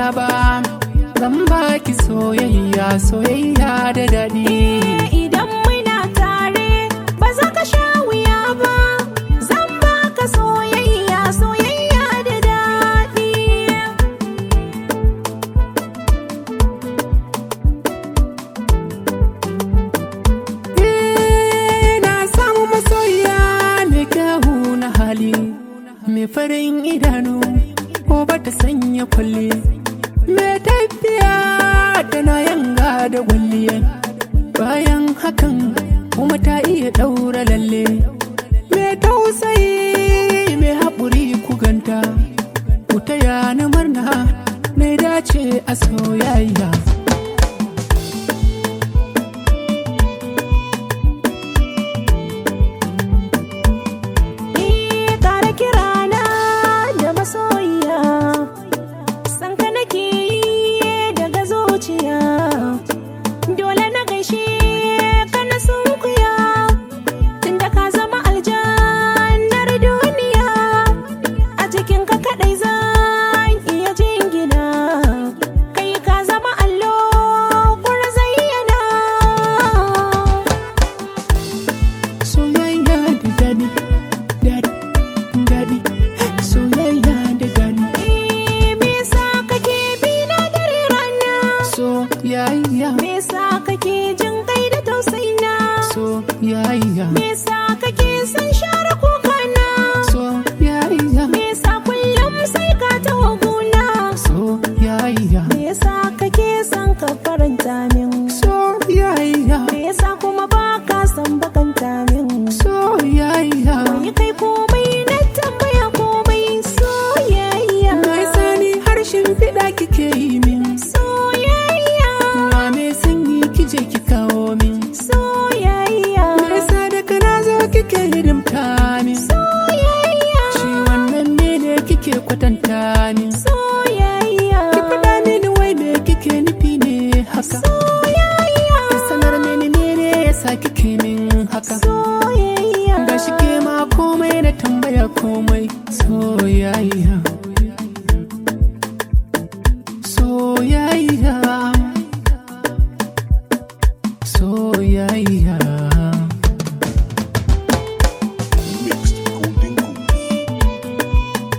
ba zan baki soyayya soyayya da daɗi Idan muna tare ba za ka sha wuya ba zan baka soyayya soyayya da daɗi. Eh, na samu masoyiya mai kyawu na hali mai farin idanu ko ba ta sanya kwalle mai tafiya tana yanga da gwalliya bayan hakan kuma ta iya ɗaura lalle mai tausayi mai haƙuri kuganta ku taya ni murna mai dace a soyayya Ni ƙara kirana da masoyiya san ka nake yi daga zuciya dole na gaishe ka na sunkuya tunda ka zama aljannar duniya a cikin ka kadai zan iya jingina kai ka zama allo kur zayyana soyayya da daɗi daɗi daɗi soyayya da daɗi Me yasa kake bi na dare rana? soyayya Me yasa kake jin kai da tausayina? soyayya Me yasa kake son share kukana? soyayya Me yasa kullum sai ka taho guna? soyayya Me yasa kake son ka faranta min? soyayya Me yasa kuma ba ka son bakanta min? soyayya Wai kai komai na tambaya komai soyayya. mai sani harshen fiɗa kike yi min Soyayya. wa me sanyi kije ki kawo min Soyayya. me yasa da kana zo kike hidimta min Soyayya. shi wannan ne ne kike kwatanta min Soyayya. Ki faɗa mini wai me kike nufi ne haka Soyayya. Ki sanar mini mene yasa kike min haka Soyayya. Ga shi ke ma komai na tambaya komai soyayya Soyayya Soyayya Mixed Golden Goose.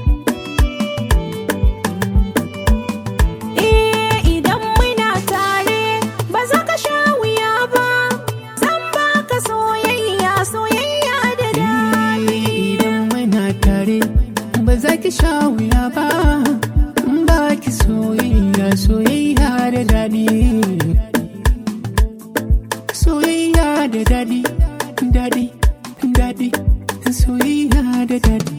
Eh, idan muna tare ba za ka sha wuya ba. Zan baka soyayya, soyayya da daɗi. Idan muna tare ba za ki sha wuya ba in ba ki soyayya soyayya da daɗi soyayya da daɗi daɗi daɗi soyayya da daɗi